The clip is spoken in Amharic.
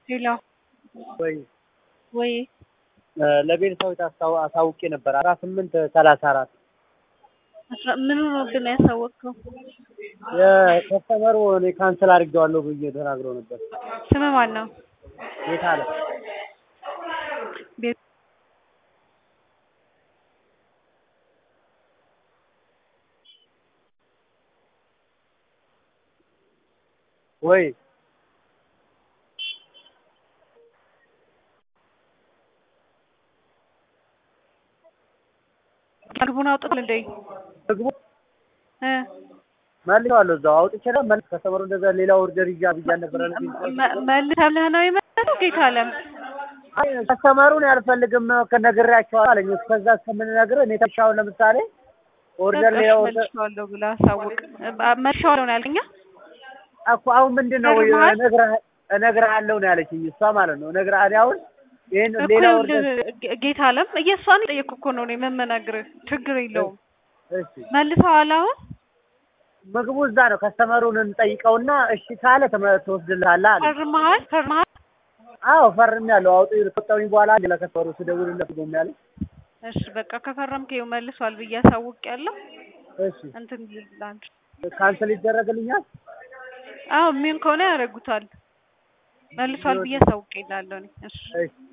ሄሎ ወይ ወይ ለቤተሰቦች አስታው- አሳውቄ ነበር አስራ ስምንት ሰላሳ አራት አስራ ምን ሆኖብን ያሳወቅከው? የከስተመሩ እኔ ካንስል አድርጌዋለሁ ብዬ ተናግሮ ነበር። ስም ማን ነው? የት አለ ቤት ወይ ምግቡን አውጥቷል እንዴ? ምግቡ እ መልሰዋለሁ እዛው አውጥቼ ነው መልስ ከስተመሩ እንደዛ ሌላ ኦርደር ይዣ ብያ ነበረ መ- መልሰህ ብለህ ነው የመለሰው? ጌታ አለም አይ ከስተመሩን ያልፈልግም ከነግሬያቸዋለሁ አለኝ። እስከዛ እስከምንነግር እኔ ተሻውን ለምሳሌ ኦርደር ሌላ ኦርደር መልሼዋለሁ ብለህ አሳውቅ። አ- መልሼዋለሁ ነው ያልከኝ? እኮ አሁን ምንድን ነው ነግረሃል? እነግርህ- እነግርሃለሁ ነው ያለችኝ እሷ ማለት ነው። እነግርሃለሁ አሁን ይሄን እኮ ሌላ ይኸውልህ፣ ኦርደር ጌ- ጌታ አለም እየሷን ጠየቅኩ እኮ ነው እኔ የምነግርህ። ችግር የለውም እሺ መልሰዋል አሁን ምግቡ እዛ ነው። ከስተመሩን እንጠይቀውና እሺ ካለ ተመ- ትወስድልሃለህ አለ። ፈርመሃል ፈርመሃል አዎ ፈርሜያለሁ። አውጡ ከወጣሁኝ በኋላ ለከስተመሩ ስደውልለት ነው ያለኝ። እሺ በቃ ከፈረምክ ይኸው መልሷል ብዬ አሳውቄያለሁ እሺ እንትን ይላል ካንስል ይደረግልኛል። አዎ ምን ከሆነ ያደርጉታል መልሷል ብዬ አሳውቄልሃለሁ እኔ እሺ እሺ